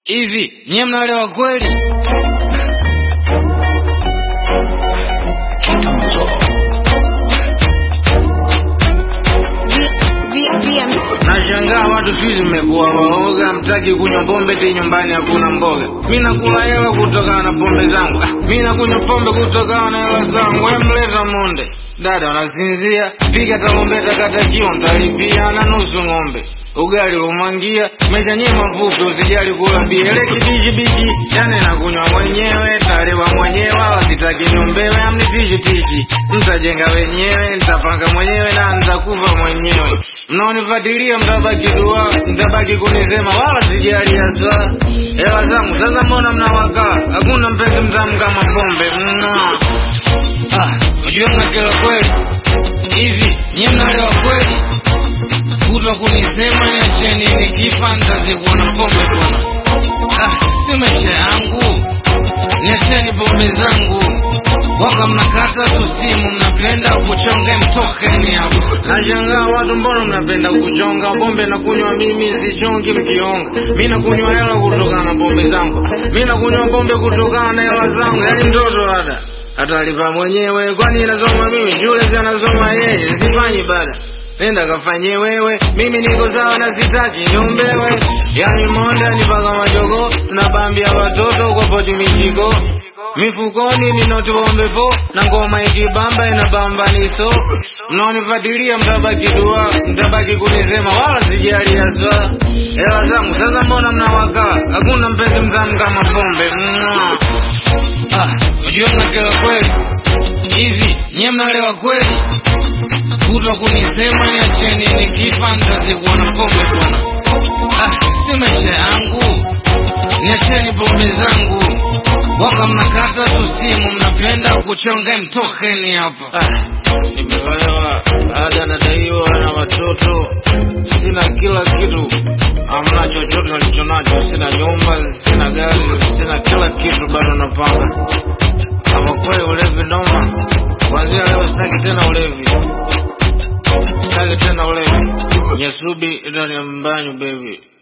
Hivi nyie mnaelewa kweli? Nashangaa watu siku hizi mmekuwa waoga, mtaki kunywa pombe ti nyumbani hakuna mboga. Mi nakula hela kutokana na pombe zangu, Ah, mi nakunywa pombe kutokana na hela zangu. We mleta monde dada, unasinzia piga tarumbeta, kata kio ntalipia na nusu ng'ombe ugali lumwangia mesha nye mafupi, usijali kula bia ile kibichi bichi, yani nakunywa mwenyewe, talewa mwenyewe, wala sitaki niombewe, amnitishi tishi, mtajenga wenyewe, nitapanga mwenyewe na nitakufa mwenyewe. Mnaonifuatilia mtabaki dua, mtabaki kunisema, wala sijali haswa hela zangu. Sasa mbona mnawakaa? Hakuna mpenzi mtamu kama pombe. Mwah. Ah, unajua mnakela kweli hivi, nyie mnaelewa kweli kutwa kunisema niacheni nikifa nitazikuwa na pombe bwana. Ah, si maisha yangu, niacheni pombe zangu. Waka mnakata tu simu, mnapenda kuchonga, mtokeni hapo. Nashangaa watu, mbona mnapenda kuchonga pombe? na kunywa mimi sichongi mkionga, mi nakunywa hela kutokana na pombe zangu, mi nakunywa pombe kutokana na hela zangu, yani mtoto hata atalipa mwenyewe, kwani nasoma mimi shule, si anasoma yeye, sifanyi bada nenda kafanye wewe, mimi niko sawa na sitaki niombewe. Yani monda ni paka majogo, tunabambia watoto kwa poti mijiko mifukoni ninoti pombe po na ngoma ikibamba inabamba niso. Mnaonifuatilia mtabaki dua, mtabaki kunisema, wala sijali haswa hela zangu. Sasa mbona mnawakaa? Hakuna mpenzi mtamu kama pombe. Mwah. Ah, unajua mnakela kweli hivi, nyie mnaelewa kweli kutwa kunisema niacheni nikifa nitazikuwa na pombe bwana. Ah, si maisha yangu, niacheni pombe zangu. Waka mnakata tu simu, mnapenda kuchonga, mtokeni hapa. Ah, nimeolewa, ada nadaiwa na watoto, sina kila kitu, hamna chochote nilicho nacho, sina nyumba, sina gari, sina kila kitu, bado napanga. Ama kweli ulevi noma, kwanzia leo sitaki tena ulevi sitaki tena ulevi. Nyasubi ndani ya mbanyu baby.